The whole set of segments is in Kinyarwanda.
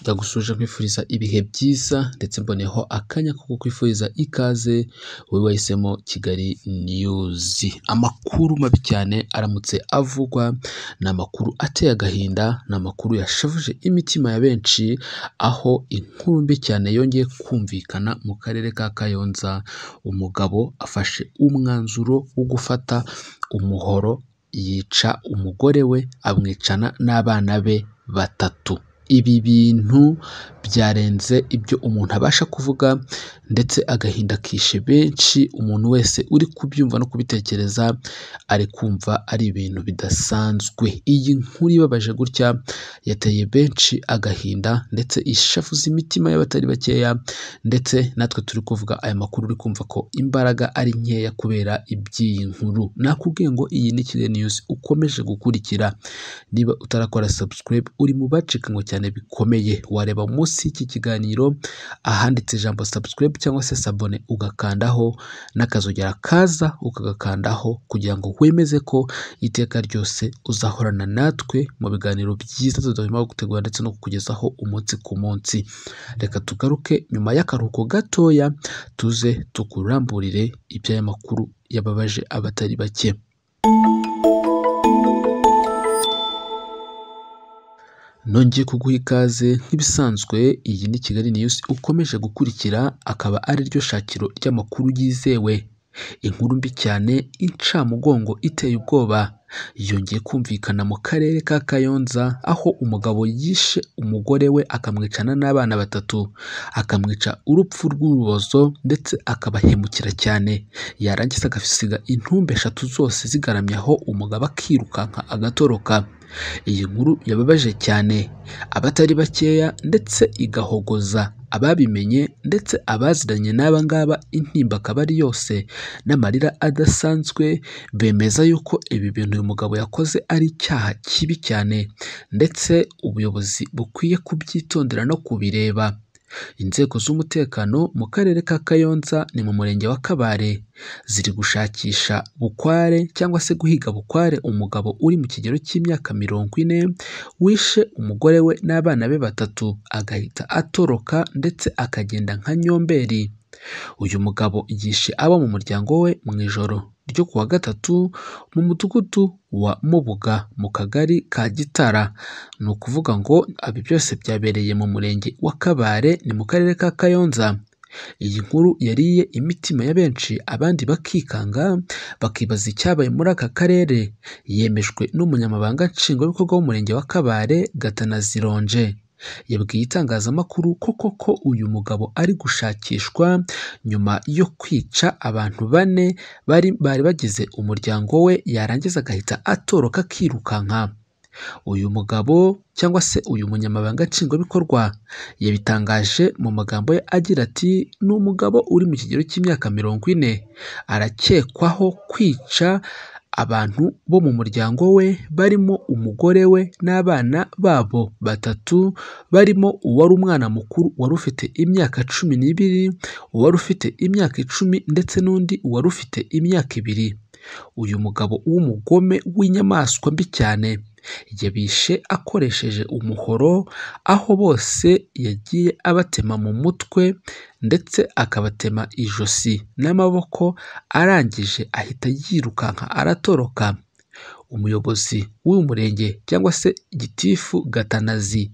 Ndagushuje nkwifuriza ibihe byiza ndetse mboneyeho akanya ko kukwifuriza ikaze wowe wahisemo Kigali niyuzi. Amakuru mabi cyane aramutse avugwa, ni amakuru ateye agahinda, ni amakuru yashavuje imitima ya benshi, aho inkuru mbi cyane yongeye kumvikana mu karere ka Kayonza, umugabo afashe umwanzuro wo gufata umuhoro yica umugore we, amwicana n'abana be batatu. Ibi bintu byarenze ibyo umuntu abasha kuvuga ndetse agahinda kishe benshi, umuntu wese uri kubyumva no kubitekereza ari kumva ari ibintu bidasanzwe. Iyi nkuru ibabaje gutya yateye benshi agahinda ndetse ishavuza imitima y'abatari bakeya ndetse natwe turi kuvuga aya makuru uri kumva ko imbaraga ari nkeya kubera iby'iyi nkuru. Nakubwiye ngo iyi ni Kigali niyuzi ukomeje gukurikira. Niba utarakora subscribe uri mu bacikanwe cyane bikomeye, wareba munsi y'iki kiganiro ahanditse ijambo subscribe cyangwa se sabone ugakandaho n'akazogera kaza ukagakandaho kugira ngo wemeze ko iteka ryose uzahorana natwe mu biganiro byiza tudahwema gutegura ndetse no kukugezaho umunsi ku munsi. Reka tugaruke nyuma y'akaruhuko gatoya tuze tukuramburire iby'aya makuru yababaje abatari bake. Nongeye kuguha ikaze nk'ibisanzwe iyi ni Kigali niyuzi ukomeje gukurikira, akaba ari ryo shakiro ry'amakuru yizewe. Inkuru mbi cyane incamugongo iteye ubwoba yongeye kumvikana mu karere ka Kayonza, aho umugabo yishe umugore we akamwicana n'abana batatu, akamwica urupfu rw'urubozo ndetse akabahemukira cyane, yarangiza agasiga intumbi eshatu zose zigaramye aho, umugabo akirukanka agatoroka. Iyi nkuru yababaje cyane abatari bakeya ndetse igahogoza ababimenye ndetse abaziranye n'aba ngaba intimba akaba ari yose n'amarira adasanzwe, bemeza yuko ibi bintu uyu mugabo yakoze ari icyaha kibi cyane ndetse ubuyobozi bukwiye kubyitondera no kubireba. Inzego z'umutekano mu karere ka Kayonza ni mu murenge wa Kabare, ziri gushakisha bukware cyangwa se guhiga bukware umugabo uri mu kigero cy'imyaka mirongo ine, wishe umugore we n'abana be batatu agahita atoroka ndetse akagenda nka nyomberi. Uyu mugabo yishe abo mu muryango we mu ijoro ryo ku wa gatatu mu mudugudu wa Mubuga mu kagari ka Gitara. Ni ukuvuga ngo ibi byose byabereye mu murenge wa Kabare ni mu karere ka Kayonza. Iyi nkuru yariye imitima ya benshi abandi bakikanga bakibaza icyabaye muri aka karere, yemejwe n'umunyamabanga nshingwabikorwa w'umurenge wa Kabare Gatanazi Ronje. Yabwiye itangazamakuru ko koko uyu mugabo ari gushakishwa nyuma yo kwica abantu bane bari bari bagize umuryango we, yarangiza agahita atoroka akirukanka. Uyu mugabo cyangwa se uyu munyamabanga nshingwabikorwa yabitangaje mu magambo ye agira ati “Ni umugabo uri mu kigero cy'imyaka mirongo ine, arakekwaho kwica abantu bo mu muryango we barimo umugore we n'abana babo batatu, barimo uwari umwana mukuru wari ufite imyaka cumi n'ibiri, uwari ufite imyaka icumi ndetse n'undi wari ufite imyaka ibiri. Uyu mugabo w'umugome w'inyamaswa mbi cyane yabishe akoresheje umuhoro, aho bose yagiye abatema mu mutwe ndetse akabatema ijosi n'amaboko, arangije ahita yirukanka aratoroka. Umuyobozi w'uyu murenge cyangwa se gitifu Gatanazi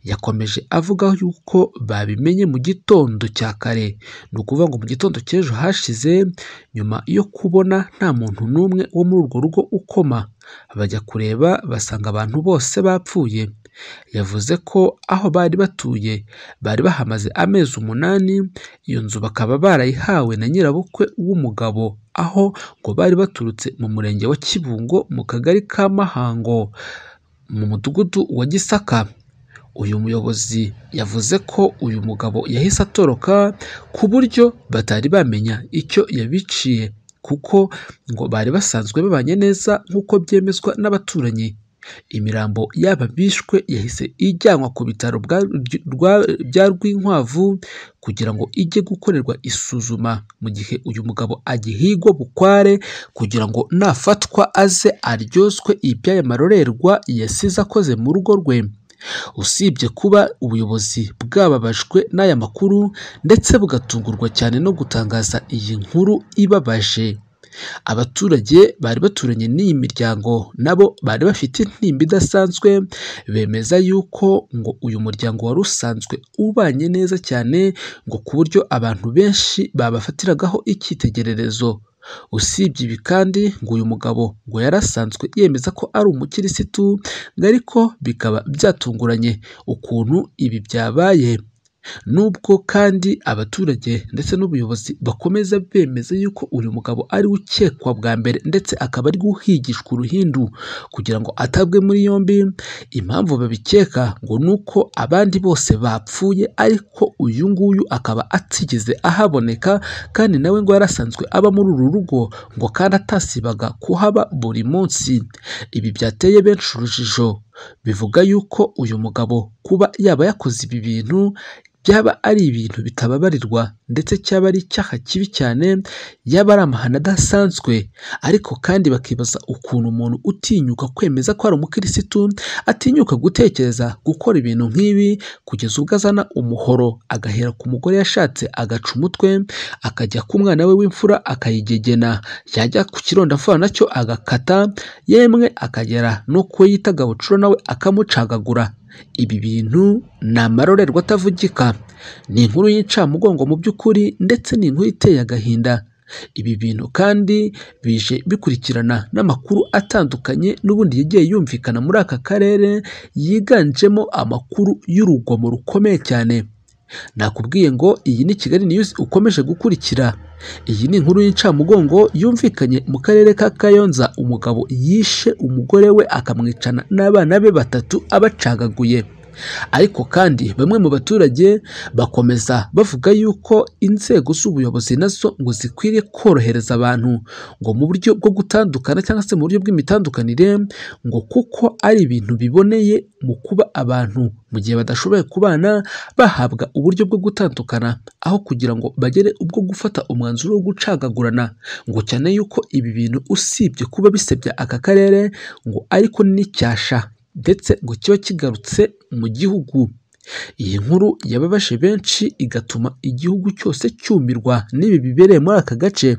yakomeje avuga yuko babimenye mu gitondo cya kare, ni ukuvuga ngo mu gitondo cy'ejo hashize, nyuma yo kubona nta muntu n'umwe wo muri urwo rugo ukoma, bajya kureba basanga abantu bose bapfuye. Yavuze ko aho bari batuye bari bahamaze amezi umunani, iyo nzu bakaba barayihawe na nyirabukwe w'umugabo, aho ngo bari baturutse mu murenge wa Kibungo mu kagari ka Mahango mu mudugudu wa Gisaka. Uyu muyobozi yavuze ko uyu mugabo yahise atoroka ku buryo batari bamenya icyo yabiciye kuko ngo bari basanzwe babanye neza nk'uko byemezwa n'abaturanyi. Imirambo y'aba bishwe yahise ijyanwa ku bitaro bya Rwinkwavu kugira ngo ijye gukorerwa isuzuma, mu gihe uyu mugabo agihigwa bukware kugira ngo nafatwa aze aryozwe iby'aya marorerwa yasize akoze mu rugo rwe. usibye kuba ubuyobozi bwababajwe n'aya makuru ndetse bugatungurwa cyane no gutangaza iyi nkuru ibabaje abaturage bari baturanye n'iyi miryango nabo bari bafite intimba idasanzwe bemeza yuko ngo uyu muryango wari usanzwe ubanye neza cyane ngo ku buryo abantu benshi babafatiragaho icyitegererezo usibye ibi kandi ngo uyu mugabo ngo yari asanzwe yemeza ko ari umukirisitu ariko bikaba byatunguranye ukuntu ibi byabaye nubwo kandi abaturage ndetse n'ubuyobozi bakomeza bemeza yuko uyu mugabo ari we ukekwa bwa mbere ndetse akaba ari uhigishwa uruhindu kugira ngo atabwe muri yombi impamvu babikeka ngo ni uko abandi bose bapfuye ariko uyu nguyu akaba atigeze ahaboneka kandi nawe ngo yari asanzwe aba muri uru rugo ngo kandi atasibaga kuhaba buri munsi ibi byateye benshi urujijo bivuga yuko uyu mugabo kuba yaba yakoze ibi bintu byaba ari ibintu bitababarirwa ndetse cyaba ari icyaha kibi cyane yaba ari amahano adasanzwe ariko kandi bakibaza ukuntu umuntu utinyuka kwemeza ko ari umukirisitu atinyuka gutekereza gukora ibintu nk'ibi kugeza ubwo azana umuhoro agahera ku mugore yashatse agaca umutwe akajya ku mwana we w'imfura akayigegena yajya ku kirondamfura nacyo agakata yemwe akagera no ku yita gabucura nawe akamucagagura ibi bintu ni amarorerwa atavugika ni inkuru y'incamugongo mu by'ukuri ndetse ni inkuru iteye agahinda ibi bintu kandi bije bikurikirana n'amakuru atandukanye n'ubundi yagiye yumvikana muri aka karere yiganjemo amakuru y'urugomo rukomeye cyane nakubwiye ngo iyi ni kigali niyuzi ukomeje gukurikira iyi ni inkuru y'incamugongo yumvikanye mu karere ka kayonza umugabo yishe umugore we akamwicana n'abana be batatu abacagaguye ariko kandi bamwe mu baturage bakomeza bavuga yuko inzego z'ubuyobozi nazo ngo zikwiriye korohereza abantu ngo mu buryo bwo gutandukana cyangwa se mu buryo bw'imitandukanire ngo kuko ari ibintu biboneye mu kuba abantu mu gihe badashoboye kubana bahabwa uburyo bwo gutandukana aho kugira ngo bagere ubwo gufata umwanzuro wo gucagagurana ngo cyane yuko ibi bintu usibye kuba bisebya aka karere ngo ariko n'icyasha ndetse ngo kiba kigarutse mu gihugu iyi nkuru yababaje benshi igatuma igihugu cyose cyumirwa n'ibi bibereye muri aka gace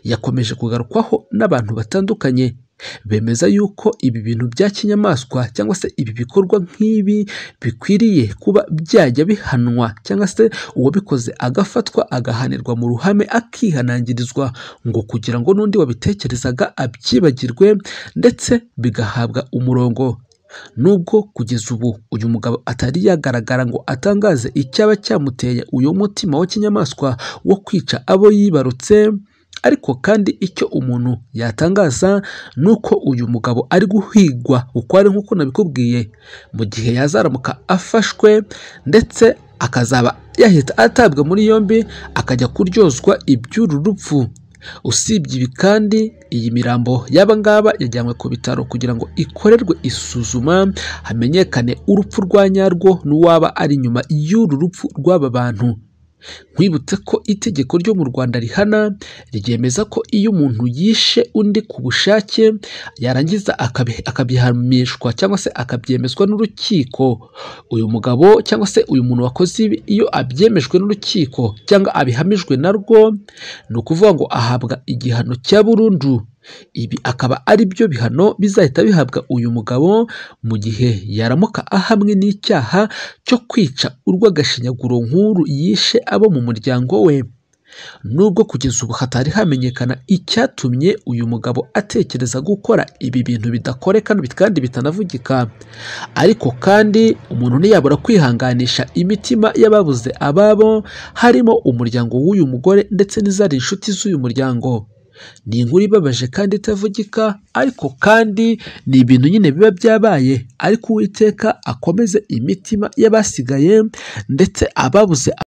yakomeje kugarukwaho n'abantu batandukanye bemeza yuko ibi bintu bya kinyamaswa cyangwa se ibi bikorwa nk'ibi bikwiriye kuba byajya bihanwa cyangwa se uwabikoze agafatwa agahanirwa mu ruhame akihanangirizwa ngo kugira ngo n'undi wabitekerezaga abyibagirwe ndetse bigahabwa umurongo nubwo kugeza ubu uyu mugabo atari yagaragara ngo atangaze icyaba cyamuteye uyu mutima wa kinyamaswa wo kwica abo yibarutse ariko kandi icyo umuntu yatangaza ni uko uyu mugabo ari guhigwa ukware nk'uko nabikubwiye mu gihe yazaramuka afashwe ndetse akazaba yahita atabwa muri yombi akajya kuryozwa iby'uru rupfu usibye ibi kandi iyi mirambo y'aba ngaba yajyanywe ku bitaro kugira ngo ikorerwe isuzuma hamenyekane urupfu rwa nyarwo n'uwaba ari inyuma y'uru rupfu rw'aba bantu nkwibutse ko itegeko ryo mu rwanda rihana ryemeza ko iyo umuntu yishe undi ku bushake yarangiza akabihamishwa cyangwa se akabyemezwa n'urukiko uyu mugabo cyangwa se uyu muntu wakoze ibi iyo abyemejwe n'urukiko cyangwa abihamijwe narwo ni ukuvuga ngo ahabwa igihano cya burundu ibi akaba ari byo bihano bizahita bihabwa uyu mugabo mu gihe yaramuka ahamwe n'icyaha cyo kwica urw'agashinyaguro nk'uru yishe abo mu muryango we nubwo kugeza ubu hatari hamenyekana icyatumye uyu mugabo atekereza gukora ibi bintu bidakoreka kandi bitanavugika ariko kandi umuntu ntiyabura kwihanganisha imitima y'ababuze ababo harimo umuryango w'uyu mugore ndetse n'izari inshuti z'uyu muryango ni inkuru ibabaje kandi itavugika ariko kandi ni ibintu nyine biba byabaye ariko uwiteka akomeze imitima y'abasigaye ndetse ababuze